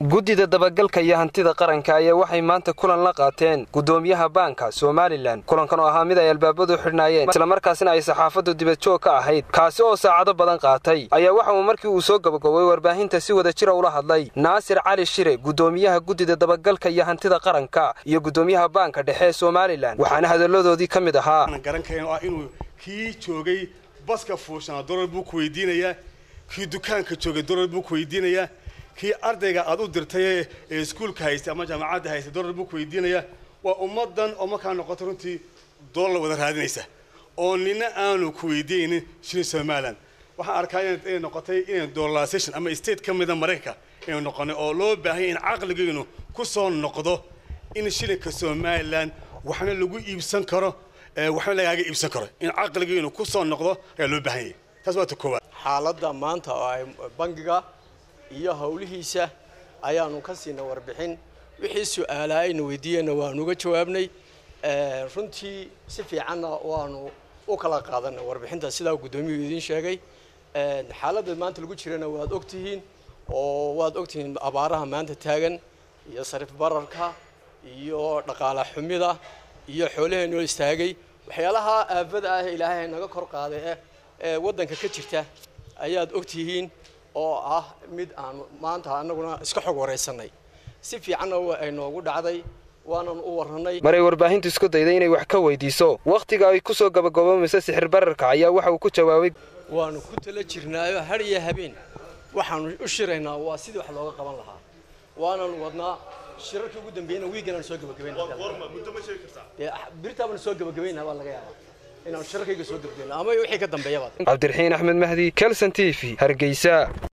guddida dabagalka iyo hantida qaranka ayaa waxay maanta kulan la qaateen guddoomiyaha baanka somalilan kulankan oo ahaa mid ay albaabadu xidhnaayeen islamarkaasina ay saxaafaddu dibadjoog ka ahayd kaasi oo saacado badan qaatay ayaa waxa uu markii uu soo gabagobay warbaahinta si wada jira ula hadlay naasir cali shire guddoomiyaha guddida dabagalka iyo hantida qaranka iyo guddoomiyaha baanka dhexe ee somalilan waxaana hadalladoodii ka mid ahaa inuu kii joogay baska fuushana dolar buu ku weydiinayaa kii dukaanka joogay dolar buu ku weydiinayaa kii ardayga aad u dirtay ee iskuulka haystay ama jaamacadda haystay dolar buu ku weydiinayaa waa ummaddan oo markaa noqoto runtii dollar wada raadinaysa oo nina aanu ku weydiinin shilin somalilan waxaan arkaa inay noqotay inay dollarsation ama state ka mida maraykanka inay noqonay oo loo baahanya in caqligeynu ku soo noqdo in shilinka somalilan waxna lagu iibsan karo waxna lagaaga iibsan karo in caqligeynu ku soo noqdo ayaa loo baahan yahay taas waa ta koowaad xaaladda maanta oo ay bangiga iyo howlihiisa ayaanu ka siinay warbixin wixii su-aalaa ayna weydiiyeenna waanu uga jawaabnay runtii si fiicanna waanu u kala qaadanay warbixinta sidaa guddoomiyuhu idiin sheegay xaaladda maanta lagu jirana waad ogtihiin oo waad ogtihiin abaaraha maanta taagan iyo sarif bararka iyo dhaqaala xumida iyo xoolaheenoo istaagay waxyaalaha aafada ah ilaahay naga kor qaaday eh ee waddanka ka jirta ayaad ogtihiin oo ah mid aan maanta annaguna iska xog waraysanay si fiicanna ay noogu dhacday waanan u warranay maray warbaahintu isku dayday inay wax ka weydiiso wakhtiga ay ku soo gabagaboomaysa sixir bararka ayaa waxa uu ku jawaabay waanu ku tala jirnaayo har iyo habeen waxaanu u shiraynaa waa sidii wax looga qaban lahaa waanan wadnaa shirarkii ugu dambeeyana wiigan aan soo gabagabaynbirtaabaan soo gabagabaynaa baa laga yaabaa inaan shirarkayga soo gabagayno ama wixii ka dambeeyaba cabdiraxiin axmed mahdi kelson t v hargeysa